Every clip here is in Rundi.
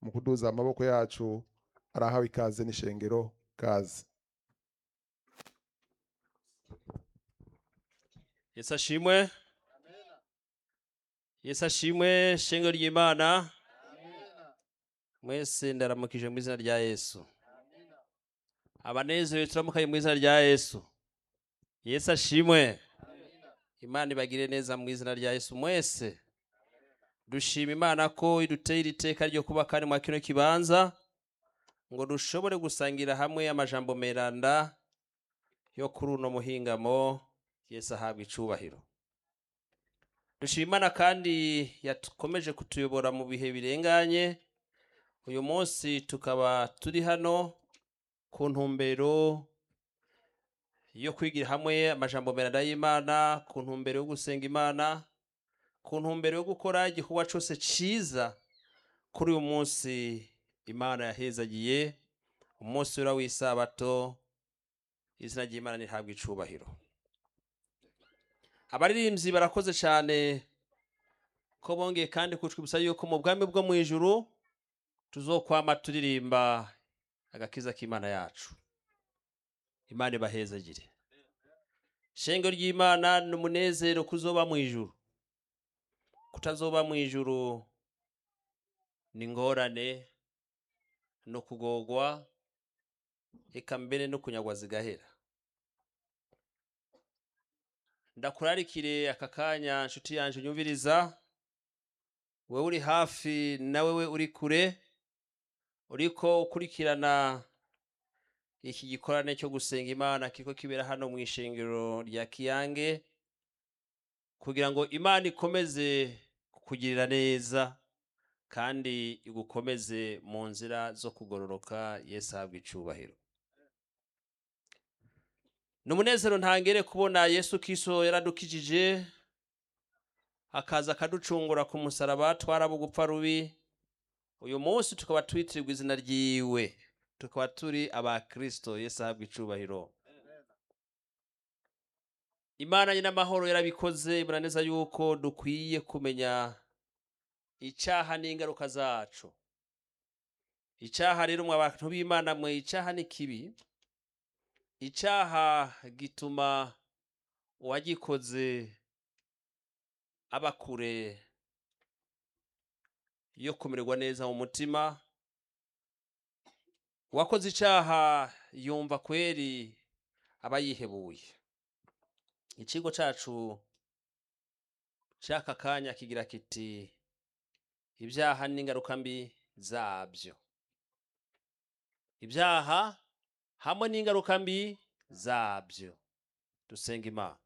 mu kuduza amaboko yacu arahawe ikaze n'ishengero kaze yesu ashimwe yesu ashimwe shengero ry'imana mwese ndaramukije mu izina rya yesu abanezerewe turamukaye mu izina rya yesu yesu ashimwe imana ibagire neza mu izina rya yesu mwese dushima imana ko iduteye iri teka ryo kuba kandi mwa kino kibanza ngo dushobore gusangira hamwe amajambo meranda yo kuri uno muhingamo yesu ahabwa icubahiro dushima imana kandi yakomeje kutuyobora mu bihe birenganye uyu munsi tukaba turi hano ku ntumbero yo kwigira hamwe amajambo meranda y'imana ku ntumbero yo gusenga imana ku ntumbero yo gukora igikorwa cyose cyiza kuri uyu munsi imana yahezagiye umunsi wera w'isabato izina ry'imana ntihabwe icubahiro abaririmbyi barakoze cyane ko bongeye kandi kutwibutsa yuko mu bwami bwo mu ijuru tuzokwama turirimba agakiza k'imana yacu imana ibahezagire shenge ry'imana ni umunezero kuzoba mu ijuru kutazoba mu ijuru ni ingorane no kugogwa eka mbere no kunyagwa zigahera ndakurarikire aka kanya nshuti yanjye unyumviriza wowe uri hafi na wewe uri kure uriko ukurikirana iki gikorane cyo gusenga imana kiko kibera hano mu ishengero rya kiyange kugira ngo imana ikomeze kukugirira neza kandi igukomeze mu nzira zo kugororoka yesu ahabwa icubahiro ni umunezero ntangere kubona yesu kiso yaradukijije akaza akaducungura ku musaraba twaraba gupfa rubi uyu munsi tukaba twitirirwa izina ryiwe tukaba turi abakristo yesu ahabwa icubahiro imana nyine amahoro yarabikoze ibona neza yuko dukwiye kumenya icyaha n'ingaruka zacu icyaha rero mwe abantu b'imana mwe icyaha ni kibi icyaha gituma uwagikoze aba kure yo kumererwa neza mu mutima uwakoze icyaha yumva kweri aba yihebuye ikigo cyacu cy'aka kanya kigira kiti ibyaha n'ingaruka mbi zabyo ibyaha hamwe n'ingaruka mbi zabyo dusenga imana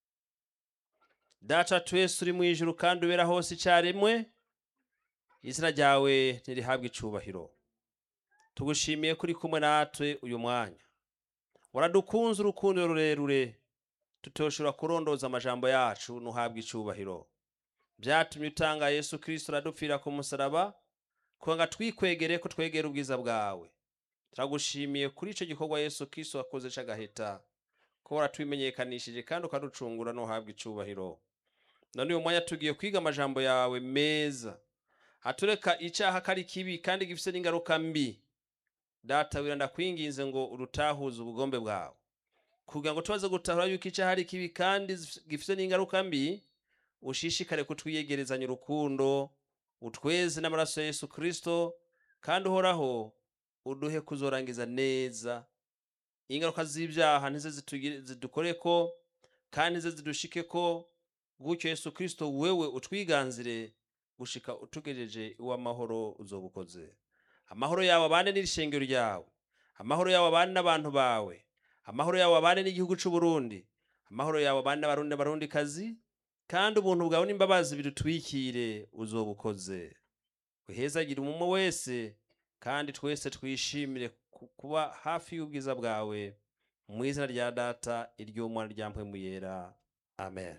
data twese uri mu ijuru kandi ubera hose icyarimwe izina ryawe ntirihabwe icubahiro tugushimiye ko uri kumwe natwe uyu mwanya waradukunze urukundo rurerure tutoshobora kurondoza amajambo yacu ntuhabwe icubahiro byatumye utanga yesu kirisito uradupfira ku musaraba kugira twikwegere ko twegera ubwiza bwawe turagushimiye kuri icyo gikorwa yesu kirisito wakoze cy'agaheta ko waratubimenyekanishije kandi ukaducungura ntuhabwe icubahiro none uyu mwanya tugiye kwiga amajambo yawe meza atureka icyaha ko ari kibi kandi gifite n'ingaruka mbi data wiranda kwinginze ngo urutahuze ubugombe bwawe kugira ngo tubaze gutahura yuko icyaha ari kibi kandi gifite n'ingaruka mbi ushishikare kutwiyegerezanya urukundo utweze n'amaraso ya yesu kirisito kandi uhoraho uduhe kuzorangiza neza ingaruka z'ibyaha ntize zidukore ko kandi ntize zidushike ko gutyo yesu kirisito wewe utwiganzire gushika utugejeje iw'amahoro uzobukoze amahoro yawe abane n'irishengero ryawe amahoro yawe abane n'abantu bawe amahoro yawe abane n'igihugu cy'u Burundi amahoro yawe abane n'abarundi n'abarundi kazi kandi ubuntu bwawe n'imbabazi bidutwikire uzobukoze uhezagire umwe wese kandi twese twishimire kuba hafi y'ubwiza bwawe mu izina rya data iry'umwana rya mpwemu yera amen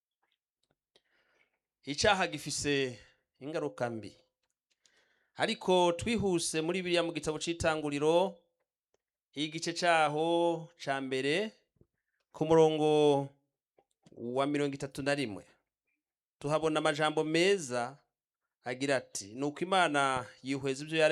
icyaha gifise ingaruka mbi ariko twihuse muri biriya mu gitabo cy'itanguriro igice cyaho cya mbere ku murongo wa mirongo itatu na rimwe tuhabona amajambo meza agira ati ni uko imana yihweza ibyo